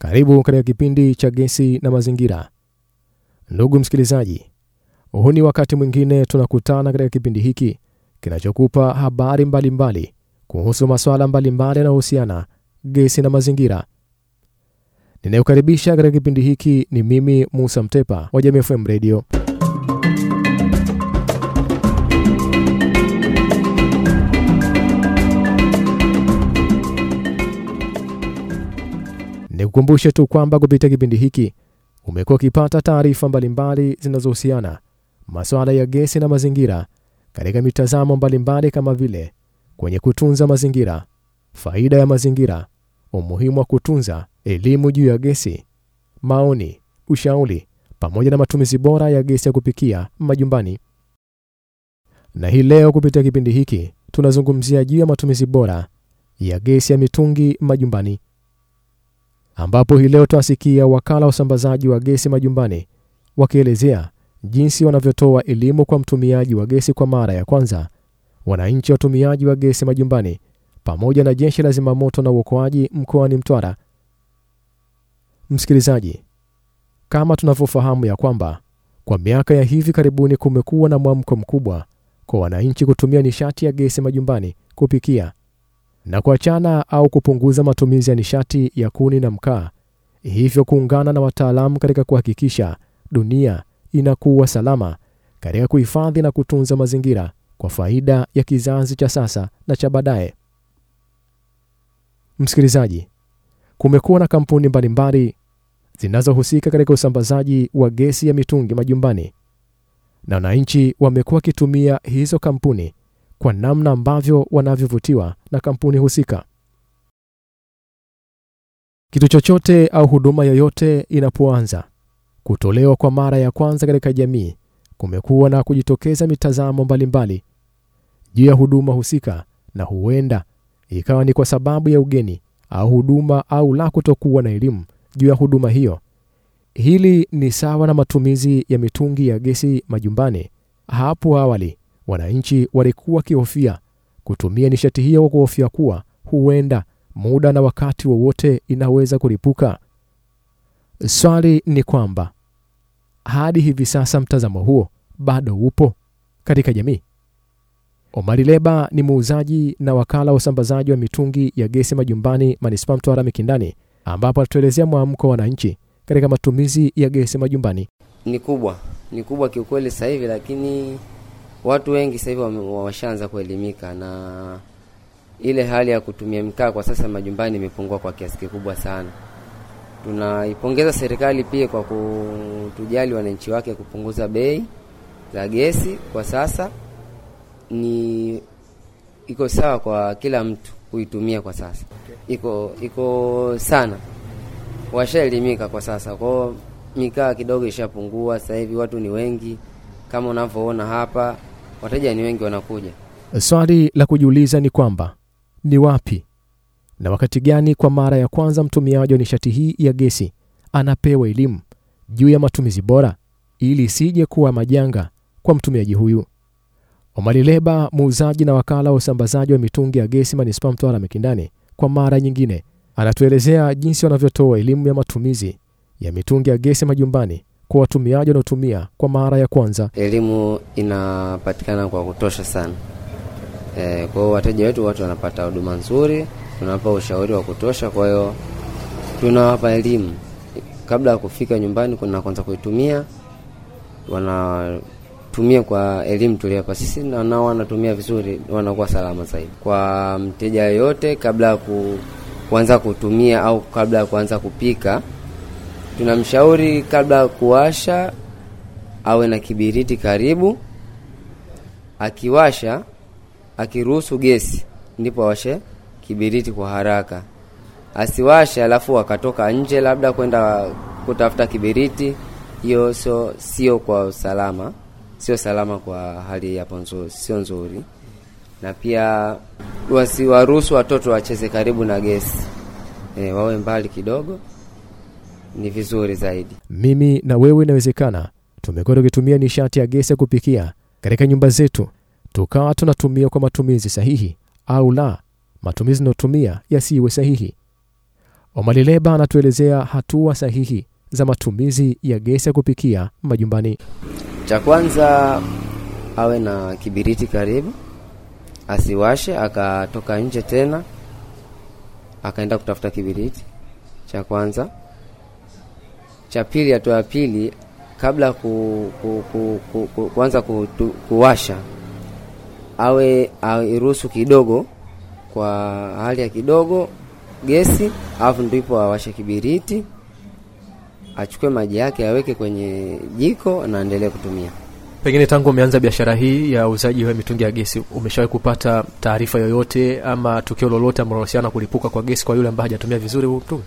Karibu katika kipindi cha Gesi na Mazingira. Ndugu msikilizaji, huu ni wakati mwingine tunakutana katika kipindi hiki kinachokupa habari mbalimbali mbali kuhusu masuala mbalimbali yanayohusiana gesi na mazingira. Ninayokaribisha katika kipindi hiki ni mimi Musa Mtepa wa Jamii FM Radio. Nikukumbushe tu kwamba kupitia kipindi hiki umekuwa ukipata taarifa mbalimbali zinazohusiana masuala ya gesi na mazingira katika mitazamo mbalimbali kama vile kwenye kutunza mazingira, faida ya mazingira, umuhimu wa kutunza, elimu juu ya gesi, maoni, ushauri pamoja na matumizi bora ya gesi ya kupikia majumbani. Na hii leo kupitia kipindi hiki tunazungumzia juu ya matumizi bora ya gesi ya mitungi majumbani ambapo hii leo tunasikia wakala wa usambazaji wa gesi majumbani wakielezea jinsi wanavyotoa elimu kwa mtumiaji wa gesi kwa mara ya kwanza, wananchi watumiaji wa gesi majumbani, pamoja na jeshi la zimamoto na uokoaji mkoani Mtwara. Msikilizaji, kama tunavyofahamu ya kwamba kwa miaka ya hivi karibuni kumekuwa na mwamko mkubwa kwa wananchi kutumia nishati ya gesi majumbani kupikia na kuachana au kupunguza matumizi ya nishati ya kuni na mkaa, hivyo kuungana na wataalamu katika kuhakikisha dunia inakuwa salama katika kuhifadhi na kutunza mazingira kwa faida ya kizazi cha sasa na cha baadaye. Msikilizaji, kumekuwa na kampuni mbalimbali zinazohusika katika usambazaji wa gesi ya mitungi majumbani, na wananchi wamekuwa wakitumia hizo kampuni kwa namna ambavyo wanavyovutiwa na kampuni husika. Kitu chochote au huduma yoyote inapoanza kutolewa kwa mara ya kwanza katika jamii, kumekuwa na kujitokeza mitazamo mbalimbali juu ya huduma husika, na huenda ikawa ni kwa sababu ya ugeni au huduma au la kutokuwa na elimu juu ya huduma hiyo. Hili ni sawa na matumizi ya mitungi ya gesi majumbani. Hapo awali wananchi walikuwa wakihofia kutumia nishati hiyo kwa kuhofia kuwa huenda muda na wakati wowote inaweza kulipuka. Swali ni kwamba hadi hivi sasa mtazamo huo bado upo katika jamii. Omari Leba ni muuzaji na wakala wa usambazaji wa mitungi ya gesi majumbani manispaa Mtwara Mikindani, ambapo anatuelezea mwamko wa wananchi katika matumizi ya gesi majumbani. Ni kubwa, ni kubwa kiukweli sasa hivi, lakini watu wengi sasa hivi wameshaanza kuelimika na ile hali ya kutumia mkaa kwa sasa majumbani imepungua kwa kiasi kikubwa sana. Tunaipongeza serikali pia kwa kutujali wananchi wake kupunguza bei za gesi. Kwa sasa ni iko sawa kwa kila mtu kuitumia kwa sasa, iko iko sana, washaelimika kwa sasa kwao, mikaa kidogo ishapungua. Sasa hivi watu ni wengi kama unavyoona hapa, wateja ni wengi wanakuja. Swali la kujiuliza ni kwamba ni wapi na wakati gani kwa mara ya kwanza mtumiaji wa nishati hii ya gesi anapewa elimu juu ya matumizi bora ili isije kuwa majanga kwa mtumiaji huyu. Omari Leba, muuzaji na wakala wa usambazaji wa mitungi ya gesi manispaa Mtwara Mikindani, kwa mara nyingine anatuelezea jinsi wanavyotoa elimu ya matumizi ya mitungi ya gesi majumbani kwa watumiaji wanaotumia kwa mara ya kwanza. Elimu inapatikana kwa kutosha sana. E, kwa hiyo wateja wetu watu wanapata huduma nzuri, tunawapa ushauri wa kutosha. Kwa hiyo tunawapa elimu kabla ya kufika nyumbani, kuna kwanza kuitumia, wanatumia kwa elimu tuliapa sisi, na nao wanatumia vizuri, wanakuwa salama zaidi. Kwa mteja yoyote, kabla ya ku, kuanza kutumia au kabla ya kuanza kupika tunamshauri kabla ya kuwasha awe na kibiriti karibu. Akiwasha, akiruhusu gesi, ndipo awashe kibiriti kwa haraka. Asiwashe alafu akatoka nje labda kwenda kutafuta kibiriti, hiyo sio sio kwa usalama, sio salama kwa hali yapo nzuri, sio nzuri. Na pia wasiwaruhusu watoto wacheze karibu na gesi, e, wawe mbali kidogo ni vizuri zaidi. Mimi na wewe inawezekana tumekuwa tukitumia nishati ya gesi ya kupikia katika nyumba zetu, tukawa tunatumia kwa matumizi sahihi au la, matumizi tunayotumia yasiwe sahihi. Omari Leba anatuelezea hatua sahihi za matumizi ya gesi ya kupikia majumbani. Cha kwanza awe na kibiriti karibu, asiwashe akatoka nje tena akaenda kutafuta kibiriti. Cha kwanza. Cha pili, hatua ya pili, kabla ku, ku, ku, ku, ku, kuanza ku, tu, kuwasha awe airuhusu kidogo kwa hali ya kidogo gesi, alafu ndipo awashe kibiriti, achukue maji yake aweke kwenye jiko na aendelee kutumia. Pengine tangu umeanza biashara hii ya uuzaji wa mitungi ya gesi, umeshawahi kupata taarifa yoyote ama tukio lolote ambalo linahusiana kulipuka kwa gesi kwa yule ambaye hajatumia vizuri huu mtungi?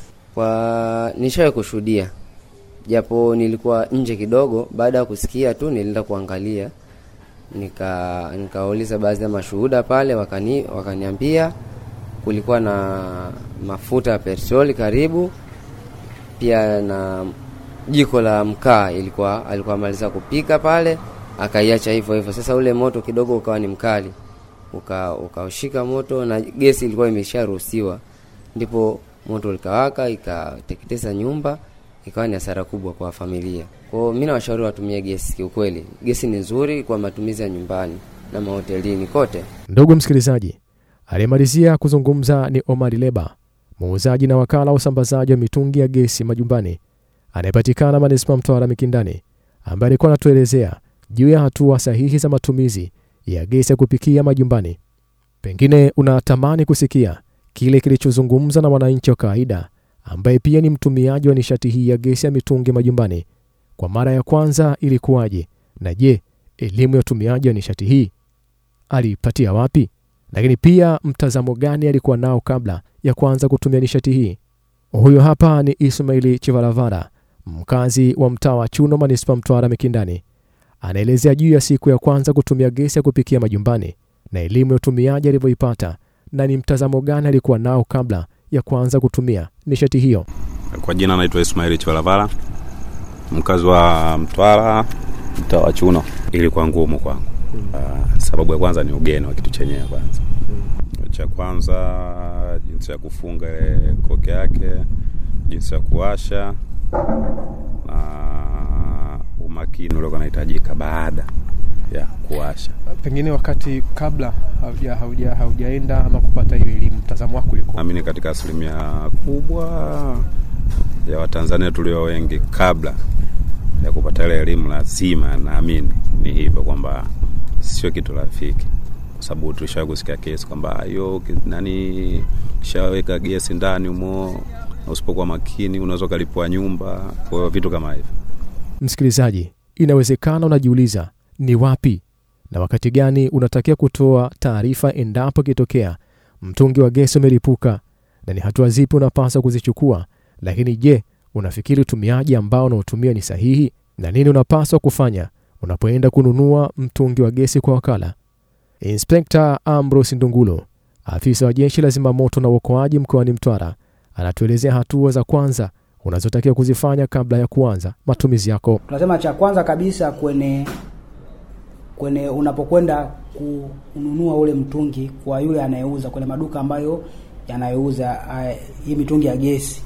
Kwa nishawahi kushuhudia, japo nilikuwa nje kidogo. Baada ya kusikia tu nilienda kuangalia, nika nikauliza baadhi ya mashuhuda pale, wakani wakaniambia kulikuwa na mafuta ya petroli karibu, pia na jiko la mkaa ilikuwa alikuwa amaliza kupika pale, akaiacha hivyo hivyo. Sasa ule moto kidogo ukawa ni mkali, uka ukaushika moto na gesi ilikuwa imesharuhusiwa, ndipo moto likawaka ikateketeza nyumba, ikawa ni hasara kubwa kwa familia. Kwa hiyo mimi nawashauri watumie gesi. Kiukweli gesi ni nzuri kwa matumizi ya nyumbani na mahotelini kote. Ndugu msikilizaji, aliyemalizia kuzungumza ni Omari Leba, muuzaji na wakala wa usambazaji wa mitungi ya gesi majumbani anayepatikana manispaa Mtwara Mikindani, ambaye alikuwa anatuelezea juu ya hatua sahihi za matumizi ya gesi ya kupikia majumbani. Pengine unatamani kusikia kile kilichozungumza na mwananchi wa kawaida ambaye pia ni mtumiaji wa nishati hii ya gesi ya mitungi majumbani. Kwa mara ya kwanza ilikuwaje? Na je, elimu ya utumiaji wa nishati hii aliipatia wapi? Lakini pia mtazamo gani alikuwa nao kabla ya kuanza kutumia nishati hii? Huyo hapa ni Ismaili Chivalavara, mkazi wa mtaa wa Chuno, manispaa Mtwara Mikindani, anaelezea juu ya siku ya kwanza kutumia gesi ya kupikia majumbani na elimu ya utumiaji alivyoipata na ni mtazamo gani alikuwa nao kabla ya kuanza kutumia nishati hiyo. Kwa jina anaitwa Ismaili Chivalavara, mkazi wa Mtwara, mtaa wa Chuno. Ilikuwa ngumu kwangu. Uh, sababu ya kwanza ni ugeni wa kitu chenyewe kwanza cha kwanza jinsi ya kufunga ile koke yake, jinsi ya kuwasha na umakini ule unahitajika baada ya kuwasha. Pengine wakati kabla hauja hauja haujaenda ama kupata hiyo elimu, mtazamo wako ulikuwa? Naamini katika asilimia kubwa ya Watanzania tulio wengi, kabla ya kupata ile elimu, lazima naamini ni hivyo kwamba sio kitu rafiki kwa sababu tulishawahi kusikia kesi kwamba hiyo nani shaweka gesi ndani humo na usipokuwa makini unaweza ukalipua nyumba. Kwa hiyo vitu kama hivyo. Msikilizaji, inawezekana unajiuliza ni wapi na wakati gani unatakiwa kutoa taarifa endapo ikitokea mtungi wa gesi umelipuka na ni hatua zipi unapaswa kuzichukua. Lakini je, unafikiri utumiaji ambao unaotumia ni sahihi? Na nini unapaswa kufanya unapoenda kununua mtungi wa gesi kwa wakala? Inspekta Ambrose Ndungulo, afisa wa jeshi la zimamoto na uokoaji mkoani Mtwara, anatuelezea hatua za kwanza unazotakiwa kuzifanya kabla ya kuanza matumizi yako. Tunasema cha kwanza kabisa kwenye kwenye unapokwenda kununua ule mtungi kwa yule anayeuza kwenye maduka ambayo yanayouza hii mitungi ya gesi.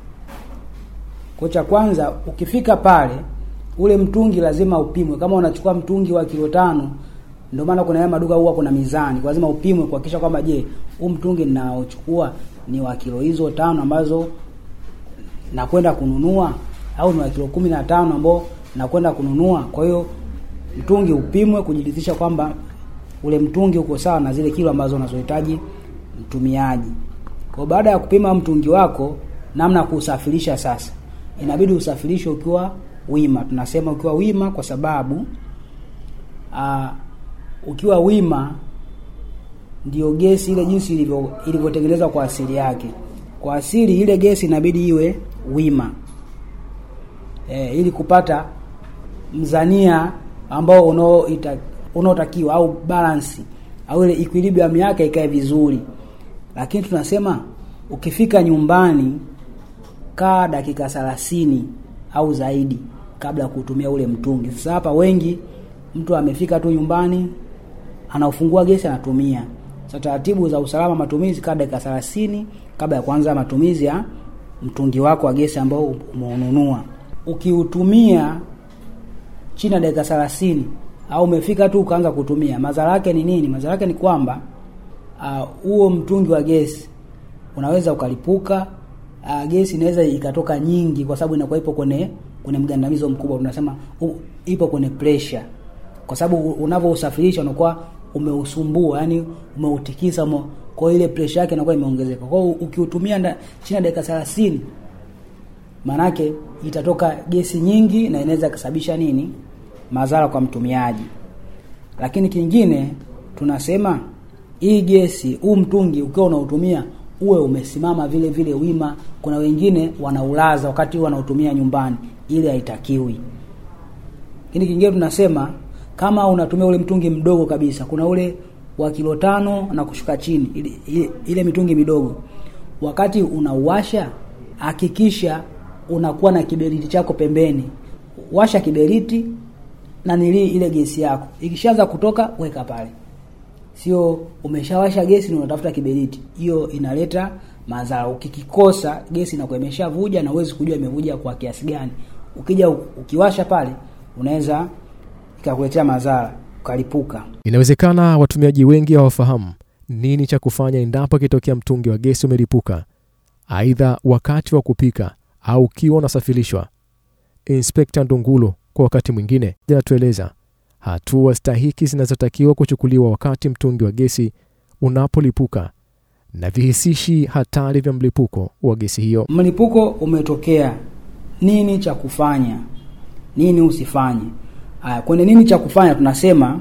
Kwa cha kwanza ukifika pale, ule mtungi lazima upimwe. Kama unachukua mtungi wa kilo tano ndio maana kuna haya maduka huwa kuna mizani, kwa lazima upimwe kuhakikisha kwamba je, huu mtungi ninaochukua ni wa kilo hizo tano ambazo nakwenda kununua au ni wa kilo kumi na tano ambao nakwenda kununua. Kwa hiyo mtungi upimwe kujiridhisha kwamba ule mtungi uko sawa na zile kilo ambazo unazohitaji mtumiaji. Kwa baada ya kupima mtungi wako, namna ya kuusafirisha sasa, inabidi usafirishe ukiwa wima. Tunasema ukiwa wima kwa sababu aa, ukiwa wima ndio gesi ile jinsi ilivyo ilivyotengenezwa kwa asili yake. Kwa asili ile gesi inabidi iwe wima e, ili kupata mzania ambao unaotakiwa au balance au ile equilibrium yake ikae vizuri. Lakini tunasema ukifika nyumbani, kaa dakika thelathini au zaidi kabla ya kutumia ule mtungi. Sasa hapa wengi mtu amefika tu nyumbani anaufungua gesi anatumia. Sasa taratibu za usalama matumizi, kaa dakika thelathini kabla ya kuanza matumizi ya mtungi wako wa gesi ambao umeununua. Ukiutumia chini ya dakika thelathini au umefika tu ukaanza kutumia, madhara yake ni nini? Madhara yake ni kwamba huo uh, mtungi wa gesi unaweza ukalipuka. Uh, gesi inaweza ikatoka nyingi, kwa sababu inakuwa ipo kwenye kwenye mgandamizo mkubwa, tunasema uh, ipo kwenye pressure, kwa sababu unavyosafirisha unakuwa umeusumbua, yani umeutikisa ume, kwa ile pressure yake inakuwa imeongezeka. Kwa hiyo ukiutumia chini ya dakika 30 manake itatoka gesi nyingi na inaweza kusababisha nini madhara kwa mtumiaji. Lakini kingine tunasema hii gesi, huu mtungi ukiwa unautumia uwe umesimama vile vile wima. Kuna wengine wanaulaza wakati wanautumia nyumbani, ile haitakiwi. Lakini kingine tunasema kama unatumia ule mtungi mdogo kabisa, kuna ule wa kilo tano na kushuka chini, ile, ile, ile mitungi midogo, wakati unauwasha hakikisha unakuwa na kiberiti chako pembeni. Washa kiberiti na nili ile gesi yako, ikishaanza kutoka weka pale, sio umeshawasha gesi na unatafuta kiberiti. Hiyo inaleta madhara. Ukikikosa gesi inakuwa imeshavuja na uwezi kujua imevuja kwa kiasi gani. Ukija ukiwasha pale, unaweza ikakuletea madhara ukalipuka. Inawezekana watumiaji wengi hawafahamu nini cha kufanya endapo ikitokea mtungi wa gesi umelipuka, aidha wakati wa kupika au ukiwa unasafirishwa. Inspekta Ndungulu kwa wakati mwingine anatueleza hatua stahiki zinazotakiwa kuchukuliwa wakati mtungi wa gesi unapolipuka na vihisishi hatari vya mlipuko wa gesi hiyo. Mlipuko umetokea, nini cha kufanya, nini usifanye? Aya, kwenye nini cha kufanya tunasema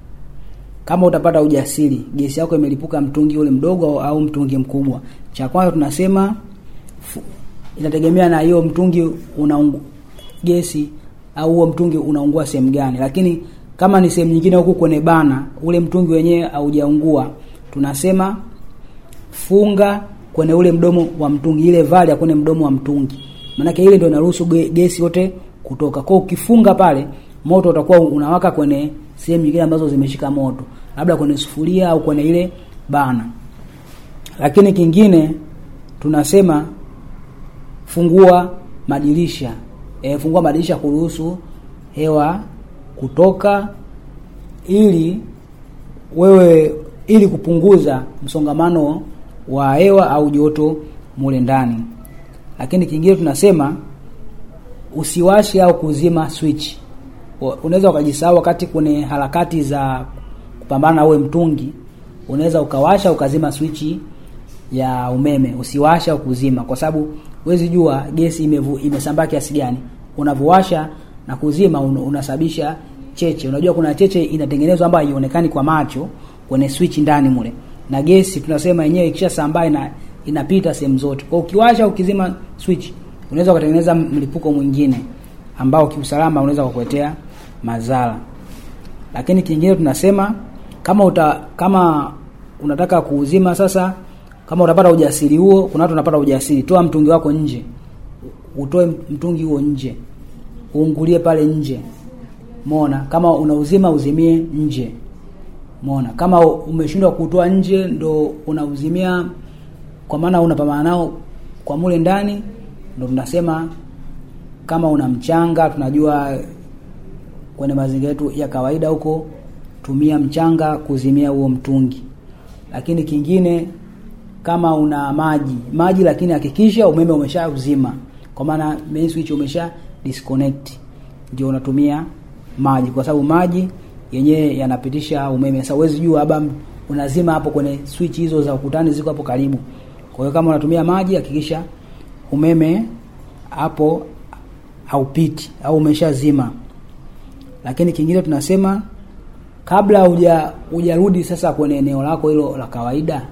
kama utapata ujasiri, gesi yako imelipuka, mtungi ule mdogo au, au mtungi mkubwa, cha kwanza tunasema inategemea na hiyo mtungi una gesi au huo mtungi unaungua sehemu gani, lakini kama ni sehemu nyingine huku kwenye bana, ule mtungi wenyewe haujaungua, tunasema funga kwenye ule mdomo wa mtungi, ile vali ya kwenye mdomo wa mtungi, maanake ile ndio inaruhusu gesi yote kutoka. Kwa ukifunga pale, moto utakuwa unawaka kwenye sehemu nyingine ambazo zimeshika moto, labda kwenye sufuria au kwenye ile bana. Lakini kingine tunasema fungua madirisha e, fungua madirisha kuruhusu hewa kutoka, ili wewe ili kupunguza msongamano wa hewa au joto mule ndani. Lakini kingine tunasema usiwashe au kuzima switch. Unaweza ukajisahau wakati kwenye harakati za kupambana na uwe mtungi, unaweza ukawasha ukazima swichi ya umeme. Usiwasha au kuzima, kwa sababu huwezi jua gesi imevu, imesambaa kiasi gani. Unavyowasha na kuzima un, unasababisha cheche. Unajua kuna cheche inatengenezwa ambayo haionekani kwa macho kwenye switch ndani mule, na gesi tunasema yenyewe ikishasambaa ina, inapita sehemu zote. Kwa ukiwasha ukizima switch unaweza ukatengeneza mlipuko mwingine ambao kiusalama unaweza kukuletea madhara. Lakini kingine tunasema kama uta, kama unataka kuuzima sasa, kama utapata ujasiri huo, kuna watu wanapata ujasiri, toa mtungi wako nje, utoe mtungi huo nje, uungulie pale nje. Umeona, kama unauzima uzimie nje. Umeona, kama umeshindwa kutoa nje, ndo unauzimia kwa maana unapambana nao kwa mule ndani, ndo tunasema kama una mchanga, tunajua kwenye mazingira yetu ya kawaida huko, tumia mchanga kuzimia huo mtungi. Lakini kingine kama una maji maji, lakini hakikisha umeme umeshauzima, kwa maana main switch umesha disconnect, ndio unatumia maji, kwa sababu maji yenyewe yanapitisha umeme. Sasa huwezi jua labda unazima hapo kwenye switch hizo za ukutani ziko hapo karibu. Kwa hiyo kama unatumia maji, hakikisha umeme hapo haupiti au umeshazima. Lakini kingine tunasema kabla huja hujarudi sasa kwenye eneo lako hilo la kawaida,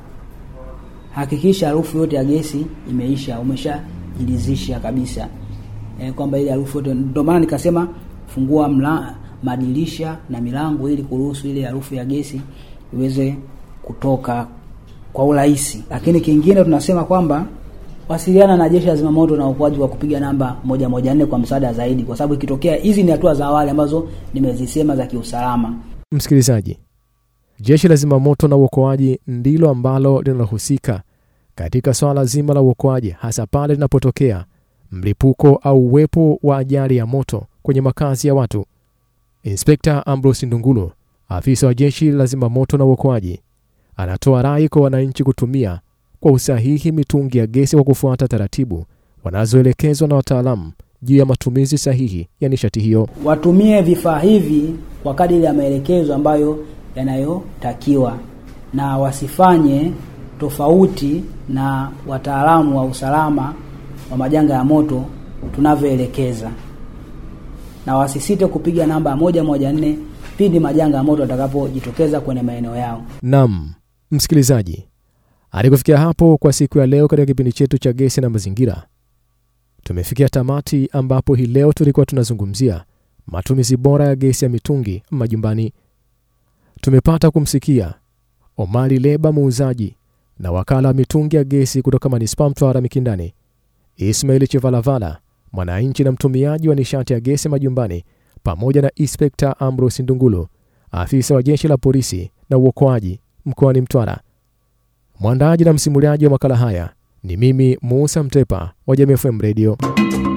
hakikisha harufu yote ya gesi imeisha, umeshajilizisha kabisa e, kwamba ile harufu yote. Ndio maana nikasema fungua mla, madirisha na milango ili kuruhusu ile harufu ya gesi iweze kutoka kwa urahisi. Lakini kingine tunasema kwamba wasiliana na jeshi la zimamoto na uokoaji kwa kupiga namba moja moja nne kwa msaada zaidi, kwa sababu ikitokea, hizi ni hatua za awali ambazo nimezisema za kiusalama. Msikilizaji, jeshi la zimamoto na uokoaji ndilo ambalo linalohusika katika swala zima la uokoaji, hasa pale linapotokea mlipuko au uwepo wa ajali ya moto kwenye makazi ya watu. Inspekta Ambrose Ndungulu, afisa wa jeshi la zimamoto na uokoaji, anatoa rai kwa wananchi kutumia kwa usahihi mitungi ya gesi kwa kufuata taratibu wanazoelekezwa na wataalamu juu ya matumizi sahihi ya nishati hiyo. Watumie vifaa hivi kwa kadiri ya maelekezo ambayo yanayotakiwa na wasifanye tofauti na wataalamu wa usalama wa majanga ya moto tunavyoelekeza, na wasisite kupiga namba moja moja nne pindi majanga ya moto yatakapojitokeza kwenye maeneo yao. Nam msikilizaji, hadi kufikia hapo kwa siku ya leo katika kipindi chetu cha gesi na mazingira, tumefikia tamati, ambapo hii leo tulikuwa tunazungumzia matumizi bora ya gesi ya mitungi majumbani. Tumepata kumsikia Omari Leba, muuzaji na wakala wa mitungi ya gesi kutoka manispaa Mtwara Mikindani, Ismail Chivalavala, mwananchi na mtumiaji wa nishati ya gesi majumbani, pamoja na Inspekta Ambrose Ndungulu, afisa wa jeshi la polisi na uokoaji mkoani Mtwara. Mwandaji na msimuliaji wa makala haya ni mimi Musa Mtepa wa Jamii FM Radio.